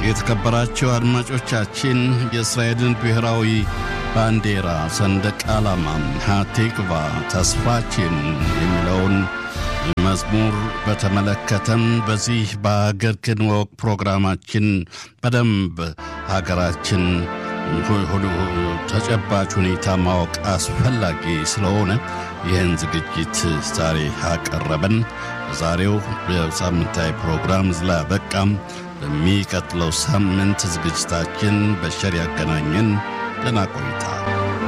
የተከበራቸው አድማጮቻችን የእስራኤልን ብሔራዊ ባንዲራ ሰንደቅ ዓላማ ሃቲክቫ ተስፋችን የሚለውን መዝሙር በተመለከተም በዚህ በሀገር ክንወቅ ፕሮግራማችን በደንብ ሀገራችን ተጨባጭ ሁኔታ ማወቅ አስፈላጊ ስለሆነ ይህን ዝግጅት ዛሬ አቀረበን። በዛሬው የሳምንታዊ ፕሮግራም ላይ አበቃም። በሚቀጥለው ሳምንት ዝግጅታችን በሸር ያገናኘን። ደህና ቆይታ